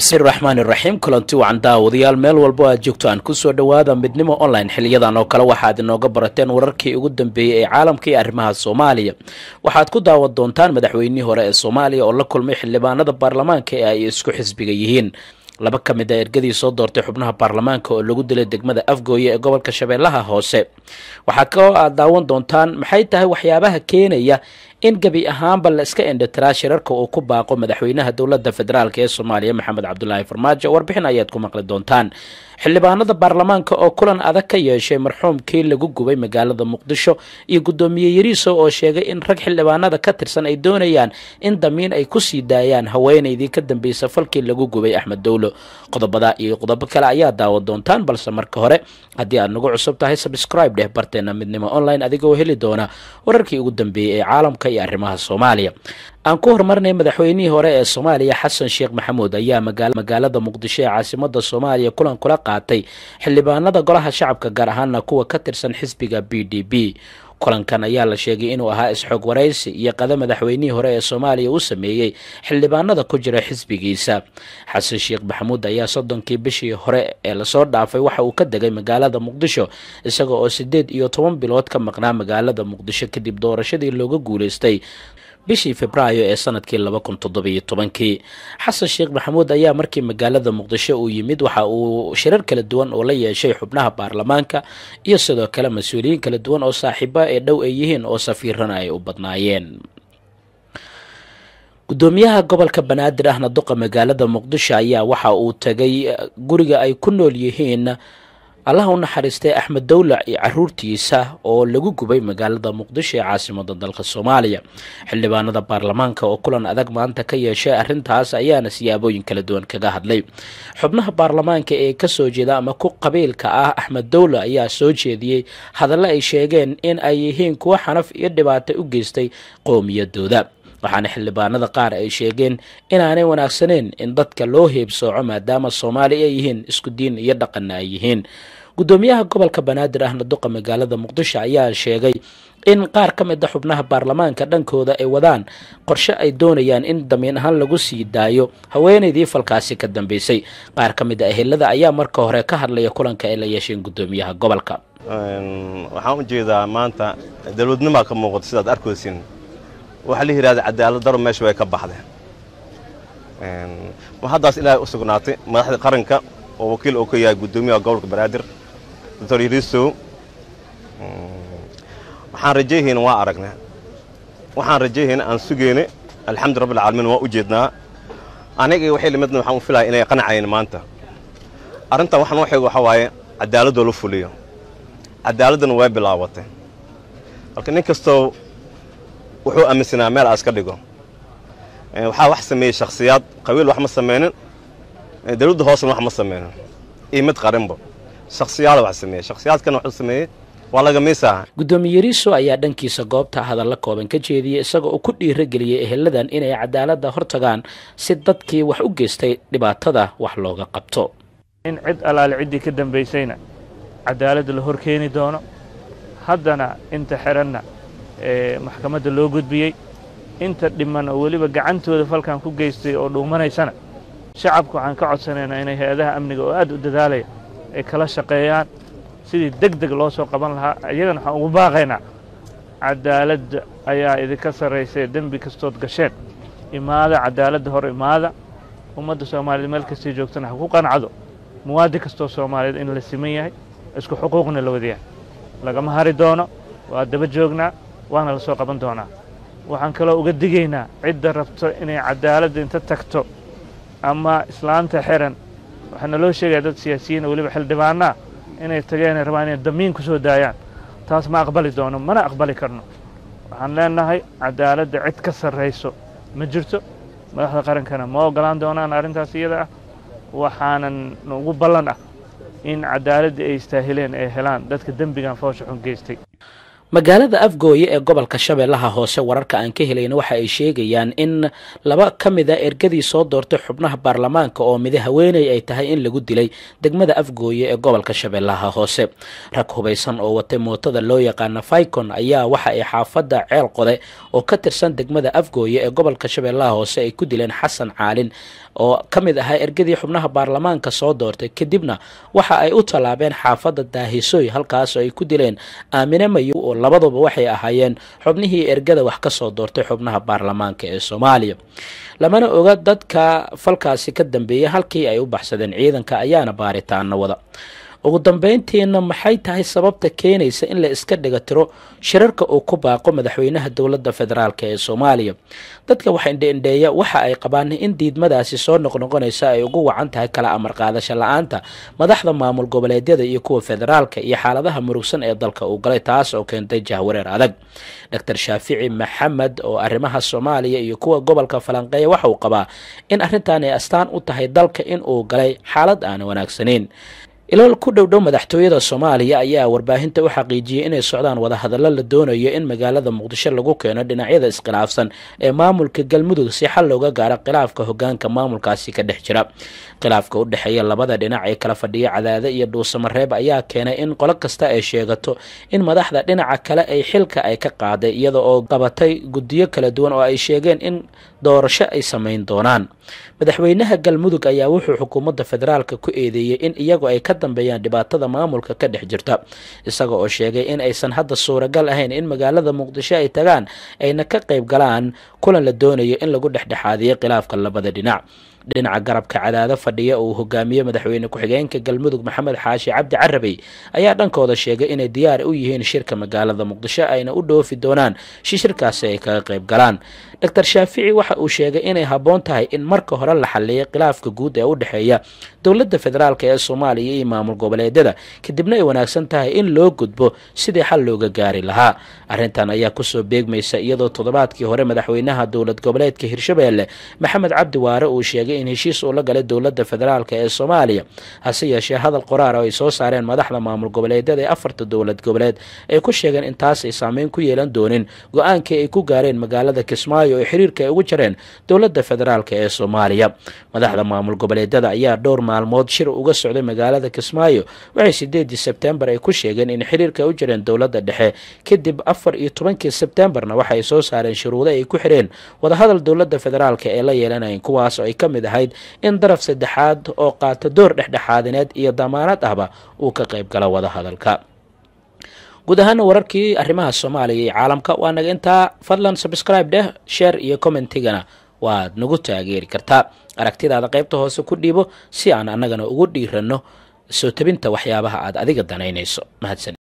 bismi raxmaan iraxiim kulanti wacan daawadayaal meel walbo aad joogto aan kusoo dhowaada midnimo online xiliyadan oo kale waxaad inooga barateen wararkii ugu dambeeyey ee caalamka iyo arrimaha soomaaliya waxaad ku daawan doontaan madaxweynihii hore ee soomaaliya oo la kulmay xildhibaanada baarlamaanka ee ay isku xisbiga yihiin laba ka mid a ergadii soo doortay xubnaha baarlamaanka oo lagu dilay degmada afgooye ee gobolka shabeellaha hoose waxaa kaloo aad daawan doontaan maxay tahay waxyaabaha keenaya in gebi ahaanba la iska indhatiraa shirarka uu ku baaqo madaxweynaha dowladda federaalk ee soomaaliya maxamed cabdulaahi farmaajo warbixin ayaad ku maqli doontaan xildhibaanada baarlamaanka oo kulan adag ka yeeshay marxuumkii lagu gubay magaalada muqdisho iyo guddoomiye yariiso oo sheegay in rag xildhibaanada ka tirsan ay doonayaan in damiin ay kusii daayaan haweenaydii ka dambaysa falkii lagu gubay axmed dowlo qodobada iyo qodobo kale ayaa daawan doontaan balse marka hore haddii aad nagu cusub tahay sabscribe dheh barteena midnimo online adigoo heli doona wararkii ugu dambeeyey ee caalamka iyo arrimaha soomaaliya aan ku horumarnay madaxweynihii hore ee soomaaliya xasan sheekh maxamuud ayaa magaalada muqdisho ee caasimada soomaaliya kulan kula qaatay xildhibaanada golaha shacabka gaar ahaana kuwa ka tirsan xisbiga b d b kulankan ayaa la sheegay inuu ahaa isxoog waraysi iyo qada madaxweynihii hore ee soomaaliya uu sameeyey xildhibaanada ku jira xisbigiisa xasan sheekh maxamuud ayaa soddonkii bishii hore ee lasoo dhaafay waxa uu ka degay magaalada muqdisho isaga oo sideed iyo toban bilood ka maqnaa magaalada muqdisho kadib doorashadii looga guuleystay bishii februaayo ee sanadkii laba kun toddobiyo tobankii xasan sheekh maxamuud ayaa markii magaalada muqdisho uu yimid waxa uu shirar kala duwan oo la yeeshay xubnaha baarlamaanka iyo sidoo kale mas-uuliyiin kala duwan oo saaxiiba ee dhow ay yihiin oo safiirana ay u badnaayeen guddoomiyaha gobolka banaadir ahna duqa magaalada muqdisho ayaa waxa uu tagay guriga ay ku nool yihiin allah u naxariistay axmed dowlac iyo caruurtiisa oo lagu gubay magaalada muqdisho ee caasimada dalka soomaaliya xildhibaanada baarlamaanka oo kulan adag maanta ka yeeshay arrintaas ayaana siyaabooyin kala duwan kaga hadlay xubnaha baarlamaanka ee kasoo jeeda ama ku qabiilka ah axmed dowla ayaa soo jeediyey hadallo ay sheegeen in ay yihiin kuwo xanaf iyo dhibaato u geystay qowmiyadooda waxaana xildhibaanada qaar ay sheegeen inaanay wanaagsaneyn in dadka loo heebsooco maadaama soomaali ay yihiin isku diin iyo dhaqanna ay yihiin guddoomiyaha gobolka banaadir ahna duqa magaalada muqdisho ayaa sheegay in qaar ka mid a xubnaha baarlamaanka dhankooda ay wadaan qorshe ay doonayaan in damiin ahaan lagu sii daayo haweenaydii falkaasi ka dambeysay qaar ka mid a ehelada ayaa marka hore ka hadlaya kulanka ay la yeesheen guddoomiyaha gobolka waxaan u jeedaa maanta dowladnimaa ka muuqata sidaad arkaysin waxaa la yidhahda cadaalad daro meesha way ka baxdeen ma haddaas ilaahay u sugnaatay madaxda qaranka oo wakiil uu ka yahay guddoomiyaha gobolka banaadir doctor yariisow waxaan rajayhayna waa aragnaa waxaan rajayhayna aan sugayna alxamdu rabbi alcaalamiin waa u jeednaa aniga waxay lamidna waxaan u filaya inay qanacayn maanta arrintan waxaan u xeego waxaa waaye cadaaladoo la fuliyo cadaaladdana way bilaabatay marka nin kastoo wuxuu aaminsanaa meel aas ka dhigo waxaa wax sameeyey shakhsiyaad qabiil wax ma samaynin dawladda hoosena wax ma samaynin iyo mid qarinba shakhsiyaada wax sameeyey shakhsiyaadkana waxuu sameeyey waa laga miisaa guddoomiye yariiso ayaa dhankiisa goobta hadalla kooban ka jeediyey isagoo uu ku dhiirageliyey eheladan inay cadaaladda hortagaan si dadkii wax u geystay dhibaatada wax looga qabto in cid allaale ciddii ka dambaysayna cadaaladda la hor keeni doono haddana inta xeranna ee maxkamadda loo gudbiyey inta dhiman oo weliba gacantooda falkan ku geystay oo dhuumanaysana shacabku waxaan ka codsanaynaa inay hay-adaha amniga oo aad u dadaalaya ay kala shaqeeyaan sidii deg deg loo soo qaban lahaa iyagana waxaan ugu baaqaynaa cadaaladda ayaa idinka sarraysay dembi kastood gasheen imaada cadaaladda hor imaada ummadda soomaaliyeed meel kastay joogtana ha ku qancado muwaadin kastoo soomaaliyeed in la siman yahay isku xuquuqna la wadayahay lagama hari doono waa daba joognaa waana la soo qaban doonaa waxaan kaloo uga digaynaa cidda rabto inay cadaaladda inta tagto ama islaanta xiran waxaana loo sheegaya dad siyaasiyiin weliba xildhibaanaa inay tageen ay rabaan inay damiin ku soo daayaan taas ma aqbali doono mana aqbali karno waxaan leenahay cadaaladda cid ka sarrayso ma jirto madaxda qarankana ma ogolaan doonaan arrintaas iyada ah waxaanan ugu ballan ah in cadaaladda ay istaahileen ay helaan dadka dembigan foosha xun geystay magaalada afgooye ee gobolka shabeellaha hoose wararka aan ka helayna waxa ay sheegayaan in laba ka mid a ergadii soo doortay xubnaha baarlamaanka oo midi haweeney ay tahay in lagu dilay degmada afgooye ee gobolka shabeellaha hoose rag hubaysan oo watay mootada loo yaqaana faicon ayaa waxa ay xaafadda ceel qode oo ka tirsan degmada afgooye ee gobolka shabeellaha hoose ay ku dileen xasan caalin oo ka mid ahaa ergadii xubnaha baarlamaanka soo doortay kadibna waxa ay u tallaabeen xaafadda daahisoy halkaas oo ay ku dileen aamine mayow oo labaduba waxay ahaayeen xubnihii ergada wax ka soo doortay xubnaha baarlamaanka ee soomaaliya lamana oga dadka falkaasi ka dambeeyay halkii ay u baxsadeen ciidanka ayaana baaritaana wada ugu dambeyntiina maxay tahay sababta keenaysa in la iska dhiga tiro shirarka uu ku baaqo madaxweynaha dowladda federaalk ee soomaaliya dadka wax indheindheeya waxa ay qabaan in diidmadaasi soo noqnoqonaysa ay ugu wacan tahay kala amar qaadasho la-aanta madaxda maamul goboleedyada iyo kuwa federaalka iyo xaaladaha murugsan ee dalka uu galay taas oo keentay jahwareer adag doctor shaafici maxamed oo arrimaha soomaaliya iyo kuwa gobolka falanqeeya waxa uu qabaa in arrintan ay astaan u tahay dalka in uu galay xaalad aan wanaagsanayn ilool ku dhow dhow madaxtooyada soomaaliya ayaa warbaahinta u xaqiijiyey inay socdaan wadahadallo la doonayo in magaalada muqdisho lagu keeno dhinacyada iskhilaafsan ee maamulka galmudug si xal looga gaaro khilaafka hogaanka maamulkaasi ka dhex jira khilaafka u dhexeeya labada dhinac ee kala fadhiya cadaade iyo dhuusamareeb ayaa keenay in qolo kasta ay sheegato in madaxda dhinaca kale ay xilka ay ka qaaday iyada oo qabatay guddiyo kala duwan oo ay sheegeen in doorasho ay samayn doonaan madaxweynaha galmudug ayaa wuxuu xukuumadda federaalka ku eedeeyey in iyagu ay ka dambeeyaan dhibaatada maamulka ka dhex jirta isaga oo sheegay in aysan hadda suuragal ahayn in magaalada muqdisho ay tagaan ayna ka qayb galaan kulan la doonayo in lagu dhexdhexaadiyo khilaafka labada dhinac dhinaca garabka cadaado fadhiya uu hogaamiye madaxweyne ku-xigeenka galmudug maxamed xaashi cabdi carabey ayaa dhankooda sheegay inay diyaar u yihiin shirka magaalada muqdisho ayna u dhoofi doonaan si shirkaasi ay kaga qayb galaan doctor shaafici waxa uu sheegay inay habboon tahay in marka hore la xalliyo khilaafka guud ee u dhexeeya dowladda federaalk ee soomaaliya iyo maamul goboleedyada kadibna ay wanaagsan tahay in loo gudbo sidii xal looga gaari lahaa arrintan ayaa kusoo beegmaysa iyadoo toddobaadkii hore madaxweynaha dowlad goboleedka hirshabeelle maxamed cabdi waare uu sheegay in heshiis uu la galay dowladda federaalk ee soomaaliya hase yeeshee hadal qoraar oo ay soo saareen madaxda maamul goboleedyada ee afarta dowlad goboleed ay ku sheegeen in taas ay saameyn ku yeelan doonin go-aankii ay ku gaareen magaalada kismaayo oo xiriirka ay ugu jareen dowladda federaalk ee soomaaliya madaxda maamul goboleedyada ayaa dhowr maalmood shir uga socday magaalada kismaayo waxay sideedii sebtembar ay ku sheegeen in xiriirka ay u jireen dowladda dhexe kadib afar iyo tobankii sebtembarna waxaay soo saareen shuruudo ay ku xireen wadahadal dowladda federaalk ee la yeelanayeen kuwaas oo ay ka mid ahayd in daraf saddexaad oo qaata door dhexdhexaadineed iyo damaanad ahba uu ka qayb galo wadahadalka guud ahaana wararkii arrimaha soomaaliya iyo caalamka waa naga intaa fadlan subscribe dheh sheer iyo commentigana waad nagu taageeri kartaa aragtidaada qaybta hoose ku dhiibo si aan annagana ugu dhiiranno soo tabinta waxyaabaha aad adiga danaynayso mahadsan